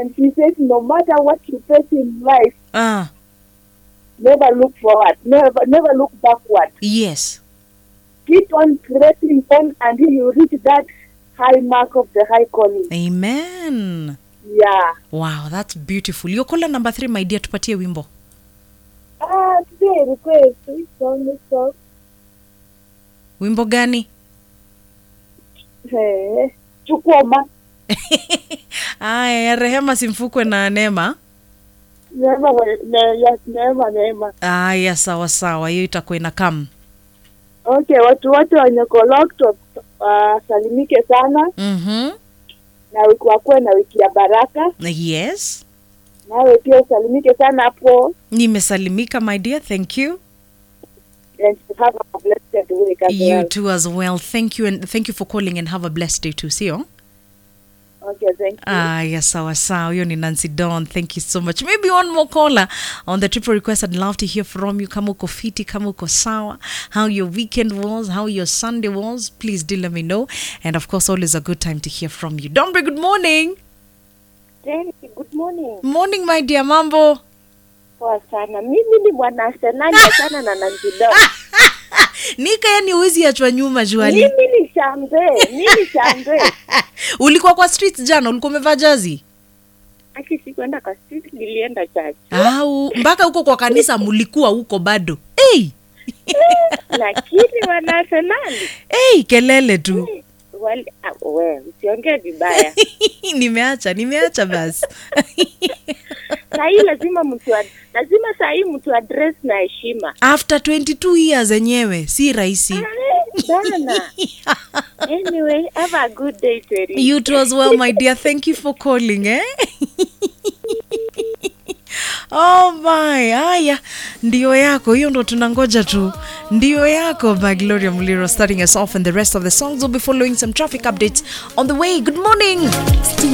And she says, no matter what you face in life, Ah, never look forward, never, never look backward. yes. Keep on pressing on until you reach that high mark of the high calling. Amen. Yeah. Wow, that's beautiful. Your caller number three, my dear, tupatie wimbo. Ah, today request which song is song? Wimbo gani? Eh, Chukuma. Aya, ya Rehema Simfukwe na Neema. Neema, ne, yes, neema, neema. Aya, sawa sawa, hiyo itakuwa ina kam. Okay, watu wote wenye kolokto wasalimike sana Mhm. na wiki wakuwe na wiki ya baraka. Yes. Nawe pia usalimike sana hapo Nimesalimika my dear, thank you. and have a blessed week as You well. too as well. Thank you and thank you for calling and have a blessed day too, sio? Okay, thank you. Aya, sawa sawa. Hiyo ni Nancy Dawn. Thank you so much. Maybe one more caller on the triple request. I'd love to hear from you. Kama uko fiti, kama uko sawa, how your weekend was, how your Sunday was. Please do let me know. And of course, always a good time to hear from you. Dombre, good morning. Thank you. Good morning. Morning, my dear. Mambo. Poa sana. Mimi ni mwana Arsenali sana na Nanjido. Nika, yani huwezi achwa nyuma juali. Mimi ni shambe. Mimi shambe. ulikuwa kwa streets jana, ulikuwa umevaa jazi Aki sikuenda kwa street, nilienda church. au mpaka huko kwa kanisa mulikuwa huko bado? Hey, Lakini wana Arsenali hey, kelele tu. wale ah, we usiongee vibaya. nimeacha nimeacha basi Saa hii lazima mtu ad- lazima saa hii mtu address na heshima. after 22 years enyewe si rahisi Eh, Bana. Anyway, have a good day, Terry. you too as well my dear thank you for calling eh? oh my haya ndio yako hiyo ndo tunangoja tu ndio yako by gloria muliro starting us off and the rest of the songs will be following some traffic updates on the way good morning